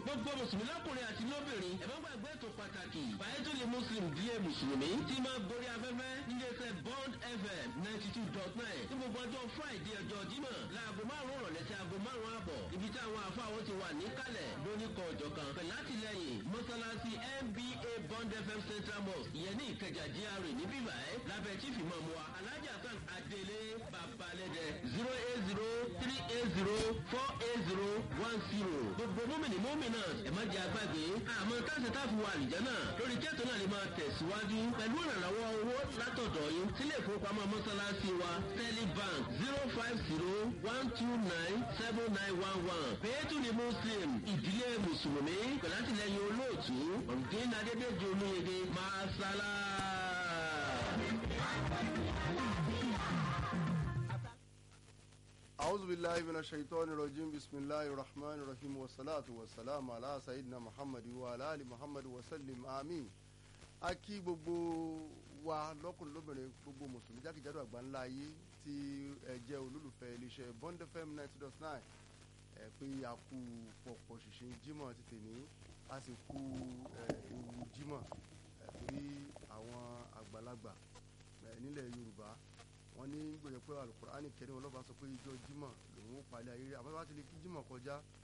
gbogbo mùsùlùmí lọ́kùnrin àti lóbìnrin ẹ má gbàgbé ètò pàtàkì bàyẹ́tòlè muslim díẹ̀ mùsùlùmí tí máa gorí afẹ́fẹ́ níléeṣẹ́ bond fm ninety two dot nine ní gbogbo ọjọ́ friday ọjọ́ jímọ̀ láago márùn-ún rọ̀lẹ́ sí aago márùn-ún àbọ̀ ibi tí àwọn àfáwọn ti wà níkàlẹ̀ lóníkọ̀ ọ̀jọ̀ kan pẹ̀lú àtìlẹyìn mọ́sálásí nba bond fm central mosque ìyẹn ní ìkẹjà gra ní bíbá ẹ lábẹ́ chief imam wa alhaji hasan adele babalẹ́dẹ zero eight zero three eight zero four eight zero one zero gbogbo mọ́mìnì mọ́mìnà ẹ̀ má jẹ́ agbágbé àmọ́ táṣe táfi wà àlùjẹ́ náà lórí kẹ́tọ̀ náà lè máa tẹ̀síwájú pẹ̀lú ìrànlọ́wọ́ owó látọ̀dọ̀ yín sílé ìfowópamọ́ mọ́sálásí wa stanley bank zero five zero one two nine seven nine one one pẹ̀lú ní muslim ìdílé mùsùlùmí pẹ̀lú àtìlẹyìn olóòtú ọ̀gbìn adédèjì olóyege máa sálá. أعوذ بالله من الشيطان الرجيم بسم الله الرحمن الرحيم والصلاة والسلام على سيدنا محمد وعلى آل محمد وسلم آمين a kí gbogbo wa lọ́kùnrin lóbìnrin gbogbo mùsùlùmí jákèjádò àgbáńlá ayé tí ẹ jẹ́ olólùfẹ́ iléeṣẹ́ bond fm ninety dot nine ẹ pé a kú pọ̀pọ̀ ṣìṣìn jímọ̀ ti tèmi a sì kú ewu jímọ̀ torí àwọn àgbàlagbà nílẹ̀ yorùbá wọ́n ní gbèrè pé alukur'ani kẹrin wọn lọ́ba sọ pé ijọ́ jímọ̀ lòun ó palẹ̀ ayé rẹ̀ àmọ́ bá ti lè kí jímọ̀ kọjá